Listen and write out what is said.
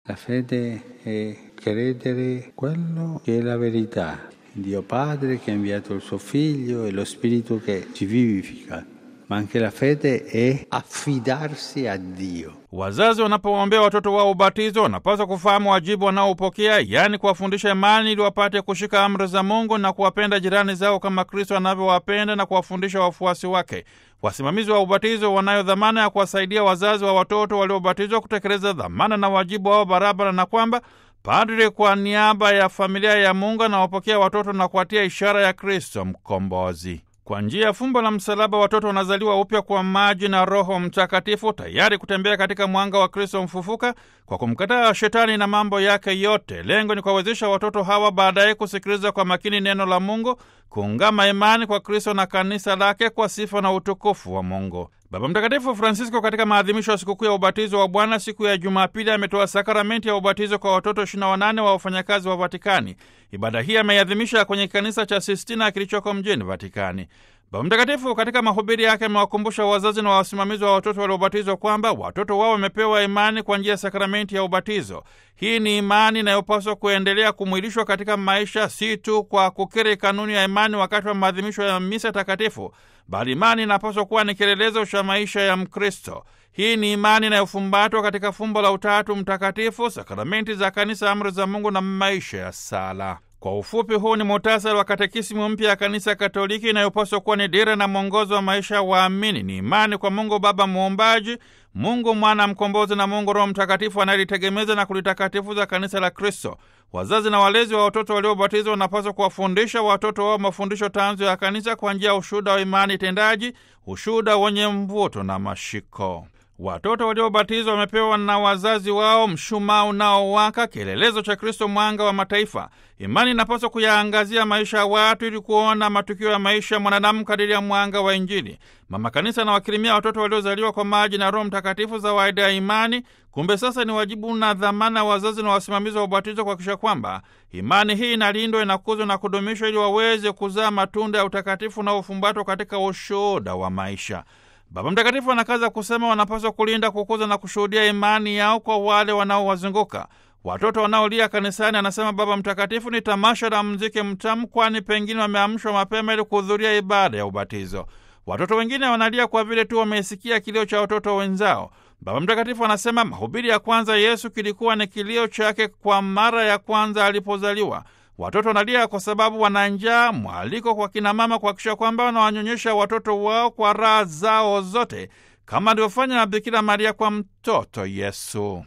La fede è credere quello che è la verità, Dio Padre che ha inviato il suo Figlio e lo Spirito che ci vivifica, ma anche la fede è affidarsi a Dio. Wazazi wanapoombea watoto wao ubatizo wanapaswa kufahamu wajibu wanaopokea, yaani kuwafundisha imani ili wapate kushika amri za Mungu na kuwapenda jirani zao kama Kristo anavyowapenda na kuwafundisha wafuasi wake. Wasimamizi wa ubatizo wanayo dhamana ya kuwasaidia wazazi wa watoto waliobatizwa kutekeleza dhamana na wajibu wao barabara, na kwamba padri kwa niaba ya familia ya Mungu anawapokea watoto na kuwatia ishara ya Kristo mkombozi. Kwa njia ya fumbo la msalaba watoto wanazaliwa upya kwa maji na Roho Mtakatifu, tayari kutembea katika mwanga wa Kristo mfufuka kwa kumkataa Shetani na mambo yake yote. Lengo ni kuwawezesha watoto hawa baadaye kusikiliza kwa makini neno la Mungu, kuungama imani kwa Kristo na kanisa lake kwa sifa na utukufu wa Mungu. Baba Mtakatifu Francisco katika maadhimisho ya sikukuu ya ubatizo wa Bwana siku ya Jumapili ametoa sakramenti ya ubatizo kwa watoto 28 wa wafanyakazi wa Vatikani. Ibada hii ameiadhimisha kwenye kanisa cha Sistina kilichoko mjini Vatikani. Baba Mtakatifu katika mahubiri yake amewakumbusha wazazi na wasimamizi wa watoto waliobatizwa kwamba watoto wao wamepewa imani kwa njia ya sakramenti ya ubatizo. Hii ni imani inayopaswa kuendelea kumwilishwa katika maisha, si tu kwa kukiri kanuni ya imani wakati wa maadhimisho ya misa takatifu, bali imani inapaswa kuwa ni kielelezo cha maisha ya Mkristo. Hii ni imani inayofumbatwa katika fumbo la Utatu Mtakatifu, sakramenti za Kanisa, amri za Mungu na maisha ya sala. Kwa ufupi, huu ni muhtasari wa katekisimu mpya ya Kanisa Katoliki inayopaswa kuwa ni dira na mwongozo wa maisha ya waamini. Ni imani kwa Mungu Baba Muumbaji, Mungu Mwana Mkombozi na Mungu Roho Mtakatifu anayelitegemeza na kulitakatifuza kanisa la Kristo. Wazazi na walezi wa watoto waliobatizwa wanapaswa kuwafundisha watoto wao mafundisho tanzu ya kanisa kwa njia ya ushuhuda wa imani tendaji, ushuhuda wenye mvuto na mashiko. Watoto waliobatizwa wamepewa na wazazi wao mshumaa unaowaka, kielelezo cha Kristo, mwanga wa mataifa. Imani inapaswa kuyaangazia maisha ya watu ili kuona matukio ya maisha ya mwanadamu kadiri ya mwanga wa Injili. Mama Kanisa anawakirimia watoto waliozaliwa kwa maji na Roho Mtakatifu zawaida ya imani. Kumbe sasa ni wajibu na dhamana wazazi na wasimamizi wa ubatizo kuhakikisha kwamba imani hii inalindwa, inakuzwa na kudumishwa ili waweze kuzaa matunda ya utakatifu unaofumbatwa katika ushuhuda wa maisha. Baba Mtakatifu anakaza kusema wanapaswa kulinda, kukuza na kushuhudia imani yao kwa wale wanaowazunguka. Watoto wanaolia kanisani, anasema Baba Mtakatifu, ni tamasha la mziki mtamu, kwani pengine wameamshwa mapema ili kuhudhuria ibada ya ubatizo. Watoto wengine wanalia kwa vile tu wameisikia kilio cha watoto wenzao. Baba Mtakatifu anasema mahubiri ya kwanza Yesu kilikuwa ni kilio chake kwa mara ya kwanza alipozaliwa. Watoto wanalia kwa sababu wana njaa. Mwaliko kwa kinamama kuhakikisha kwamba wanawanyonyesha watoto wao kwa raha zao zote, kama alivyofanya na Bikira Maria kwa mtoto Yesu.